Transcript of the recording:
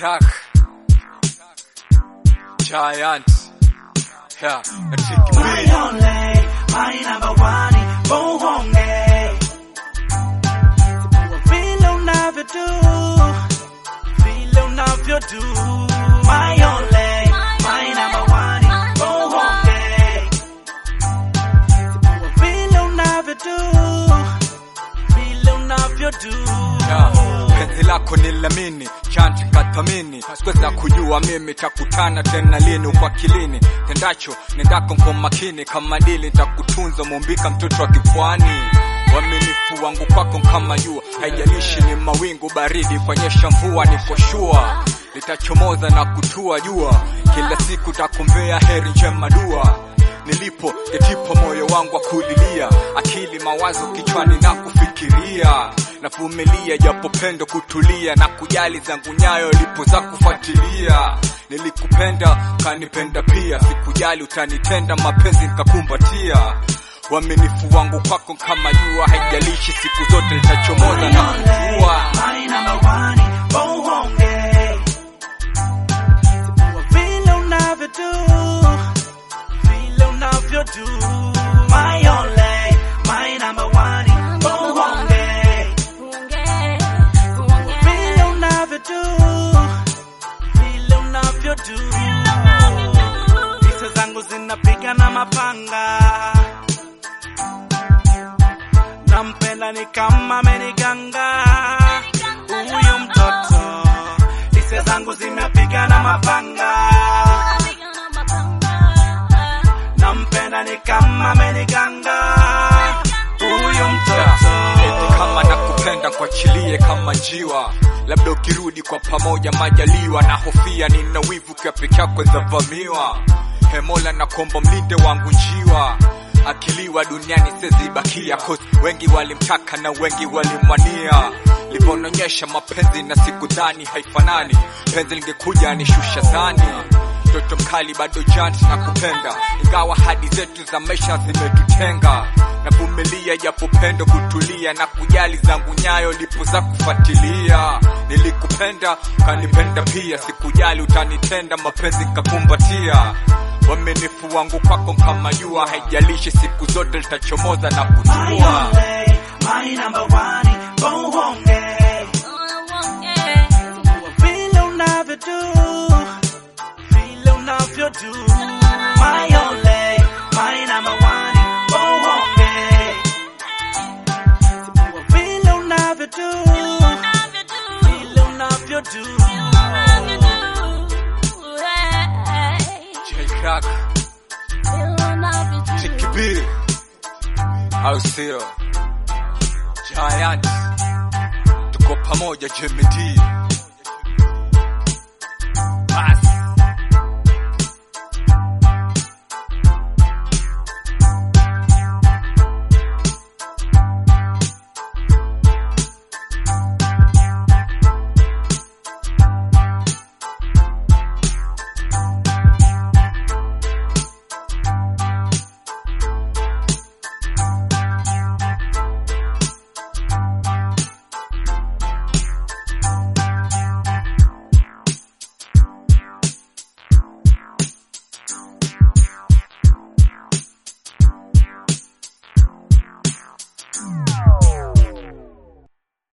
Crack. Giant. Yeah, na Tricky My B. only, my number one, Bohonge. Vile unavyodu, vile unavyodu. My only, my number one, Bohonge. Vile unavyodu, vile unavyodu. Yeah, penzi lako ni lamini chanti kathamini sikuweza kujua mimi takutana tena lini kwa kilini tendacho nendako kwa makini kama dili nitakutunza mumbika mtoto wa kipwani Uaminifu wangu kwako kama jua, haijalishi ni mawingu baridi, kwanyesha mvua, niko shua litachomoza na kutua jua, kila siku takumbea heri njema dua nilipo yatipo moyo wangu wa kulilia, akili mawazo kichwani na kufikiria, navumilia japo pendo kutulia na kujali zangu nyayo lipo za kufuatilia. Nilikupenda kanipenda pia, sikujali utanitenda, mapenzi nikakumbatia. Uaminifu wangu kwako kama jua, haijalishi siku zote litachomoza na kutua. My number one, Bohonge. Vile unavyodu, vile unavyodu. My only, my number one, Bohonge. Vile unavyodu, vile unavyodu. Hisia zangu zinapiga na mapanga nampenda ni kama ameniganga huyu mtoto hisia zangu zimepiga na mapanga nampenda ni kama ameniganga huyu mtoto Eti kama nakupenda kuachilie kama njiwa, labda ukirudi kwa pamoja majaliwa, na hofia nina wivu kwa peke yako zavamiwa. Hemola na kombo mlinde wangu njiwa, akiliwa duniani sezibakia, cause wengi walimtaka na wengi walimwania. Livononyesha mapenzi na siku dhani haifanani, penzi lingekuja nishusha zani mtoto mkali bado jant na kupenda, ingawa hadi zetu za maisha zimetutenga. Navumilia japo pendo kutulia na kujali zangu nyayo lipo za kufuatilia. Nilikupenda kanipenda pia, sikujali utanitenda, mapenzi nikakumbatia. Uaminifu wangu kwako kama jua, haijalishi siku zote litachomoza na my kutua. only my number one bohonge vile unavyodu vile unavyodu my only my number one bohonge vile unavyodu vile unavyodu J Crack, Tricky B, au sio? Giant, tuko pamoja Jimmy D. Basi.